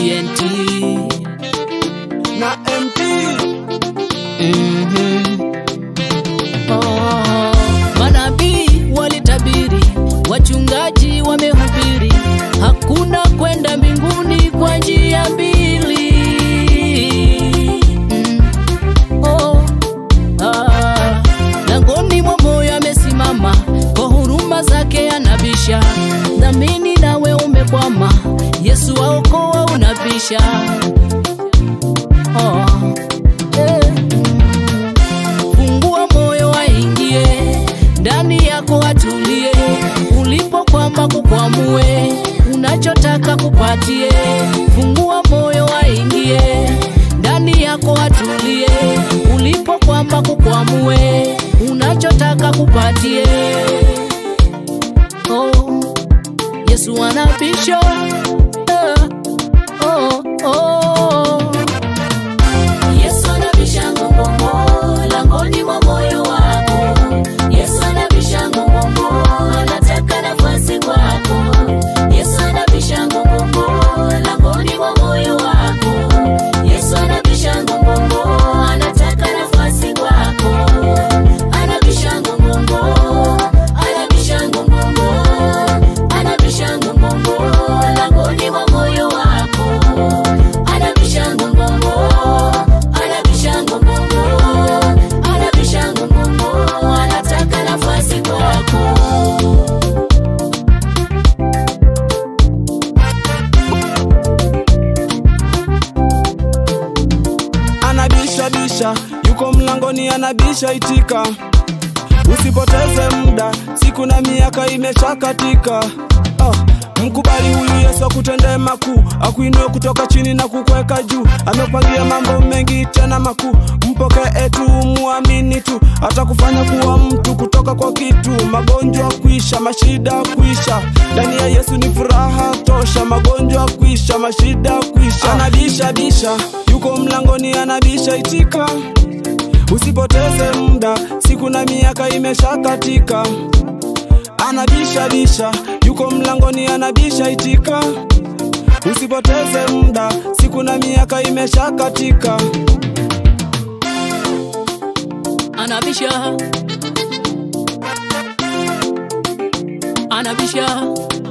TNT. na MP Mhm. Oh, manabii walitabiri, wachungaji wamehubiri, hakuna kwenda mbinguni kwa njia mbili. Mm. Oh, ah, langoni mwa moyo amesimama, kwa huruma zake anabisha. Dhamini nawe umekwama, Yesu waokoa unabisha. Oh, eh. Fungua moyo aingie ndani yako, atulie. Ulipokwama kukwamue, unachotaka kupatie. Fungua moyo aingie ndani yako, atulie. Ulipokwama kukwamue, unachotaka kupatie. Oh, Yesu anabisha. Ah, oh, oh. Yesu anabisha ngongongo langoni mwa moyo wako. Yesu anabisha ngongongo, anataka nafasi kwako. Yesu anabisha ngongongo langoni mwa moyo wako. Yesu anabisha ngongongo, anataka nafasi kwako. Anabisha ngongongo, anabisha ngongongo, anabisha ngongongo langoni mwa moyo wako. Anabisha ngongongo, anabisha ngongongo, anabisha ngongongo, anataka nafasi kwako. anabisha bisha, yuko mlangoni anabisha, itika. Usipoteze muda, siku na miaka imeshakatika. Oh, mkubali huyu Yesu akutendee makuu, akuinue kutoka chini na kukweka juu. Amekupangia mambo mengi tena makuu, mpokee tu, muamini tu, atakufanya kuwa mtu kutoka kwa kitu. Magonjwa kuisha, mashida kuisha, ndani ya Yesu ni furaha tosha. Magonjwa kuisha, mashida kuisha, anabisha bisha, yuko mlangoni anabisha, itika. Usipoteze muda, siku na miaka imeshakatika. Anabisha bisha, yuko mlangoni anabisha, itika. Usipoteze muda, siku na miaka imeshakatika. Anabisha, anabisha,